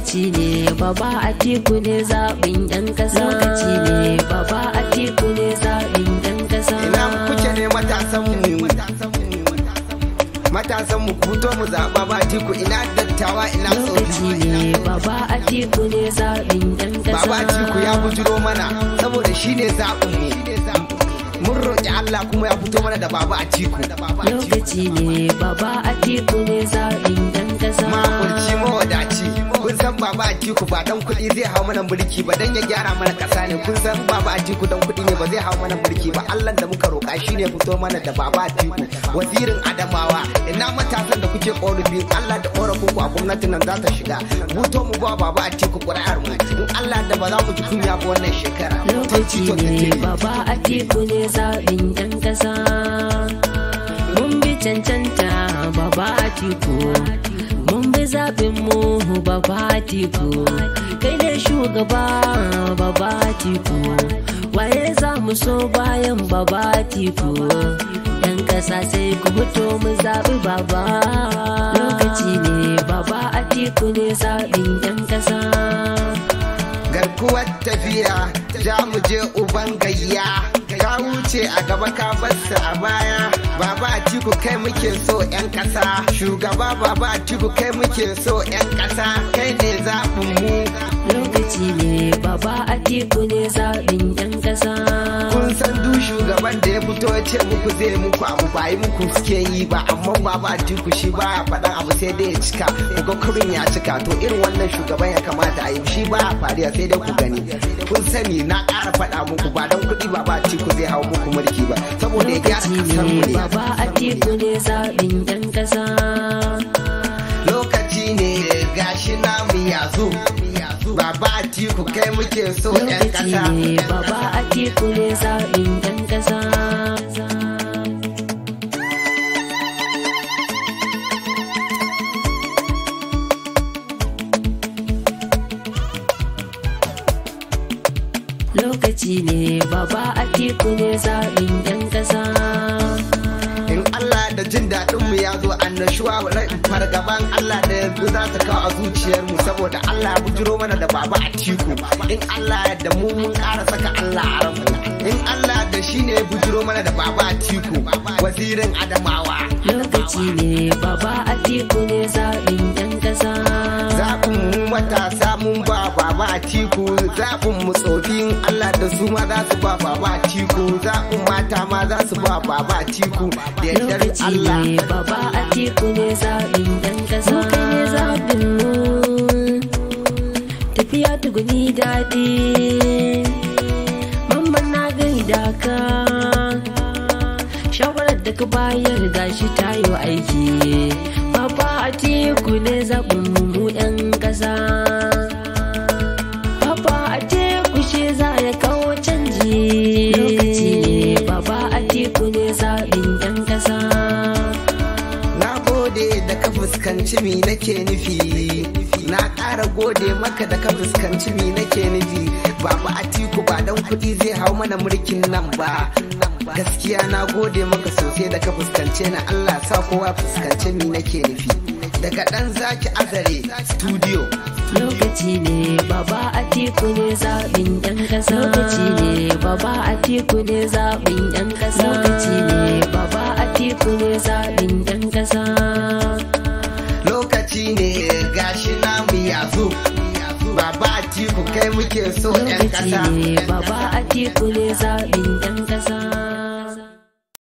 lokaci ne baba a tiku ne zaɓin yan ƙasa lokaci ne baba a tiku ne zaɓin yan ƙasa ina kuke ne matasan mu matasan mu ku fito mu zaɓa ba tiku ina dattawa ina lokaci tsofi ne baba a tiku ne zaɓin yan ƙasa baba tiku ya bujiro mana saboda shine zaɓin mu mun roƙi Allah kuma ya fito mana da baba a tiku lokaci ne baba a tiku ne zaɓin yan ƙasa makulci mawadaci kun san baba a tiku ba dan kuɗi zai hau mana mulki ba dan ya gyara mana ƙasa ne kun san baba a tiku dan kuɗi ne ba zai hau mana mulki ba Allah da muka roƙa shine fito mana da baba a tiku wazirin adamawa ina matasan da kuke ƙorafi Allah da ƙorafin ku a gwamnatin nan za ta shiga buto mu ba baba a tiku ƙuri'ar mu in Allah da ba za mu ji kunya ba wannan shekara lokaci ne baba a tiku ne zaɓin yan ƙasa mun bi cancanta baba a tiku mun bi zaɓin mu baba a tiku kai ne shugaba baba a tiku waye za mu so bayan baba a tiku yan ƙasa sai ku fito mu zaɓi baba lokaci ne baba a tiku ne zaɓin yan ƙasa garkuwar tafiya za mu je uban gayya ka wuce a gaba ka basu a baya baba a tiku kai muke so 'yan kasa shugaba baba a tiku kai muke so 'yan kasa kai ne zaɓin mu lokaci ne baba a tiku ne zaɓin yan ƙasa kun san duk shugaban da ya fito ya ce muku zai muku abu ba yi muku suke yi ba amma baba a tiku shi ba ya faɗan abu sai dai ya cika kuga kurin ya cika to irin wannan shugaban ya kamata a yi shi ba ya fariya sai dai ku gani kun sani na ƙara faɗa muku ba don kuɗi baba a tiku zai hau muku mulki ba saboda ya gyara lokaci kasar mu ne ne baba a tiku ne zaɓin yan ƙasa lokaci ne gashi namu ya zo baba a tiku kai muke so 'yan lokaci kasa ne baba a tiku ne zaɓin yan ƙasa lokaci ne baba a tiku ne zaɓin yan ƙasa in Allah da jin daɗin mu ya zo annashuwa rai fargaban Allah da yanzu za ta kawo a zuciyar mu saboda Allah ya bujiro mana da baba a tiku in Allah da mu mun ƙara saka Allah a ranmu in Allah da shi ne ya bujiro mana da baba a tiku wazirin Adamawa lokaci ne baba a tiku ne zaɓin yan ƙasa zaɓin mu matasa mun ba baba a tiku zaɓin mu tsofin Allah da su ma za su ba baba a tiku zaɓin mata ma za su ba baba a tiku da yardar lokaci Allah ne baba a tiku ne zaɓin yan ƙasa kai ne zaɓin mu tafiya tuguni daɗi mamman na gaida ka shawarar da ka bayar gashi ta yi aiki baba a tiku ne zaɓin mu yan ƙasa baba a tiku shi za ya kawo canji lokaci ne baba a tiku ne zaɓin yan ƙasa Na gode da ka fuskanci mi nake nufi Na ƙara gode maka da ka fuskanci mi nake nufi Baba Atiku ba dan kuɗi zai hau mana mulkin nan ba Gaskiya na gode maka sosai da ka fuskance na Allah sa kowa fuskance mi nake nufi Daga ɗan zaki azare studio lokaci ne baba a tiku ne zaɓin yan ƙasa lokaci ne baba a tiku ne zaɓin yan ƙasa lokaci ne baba a tiku ne zaɓin yan ƙasa Lokaci ne gashi namu ya zo Baba Atiku kai muke so 'yan lokaci ƙasa ne baba a tiku ne zaɓin yan ƙasa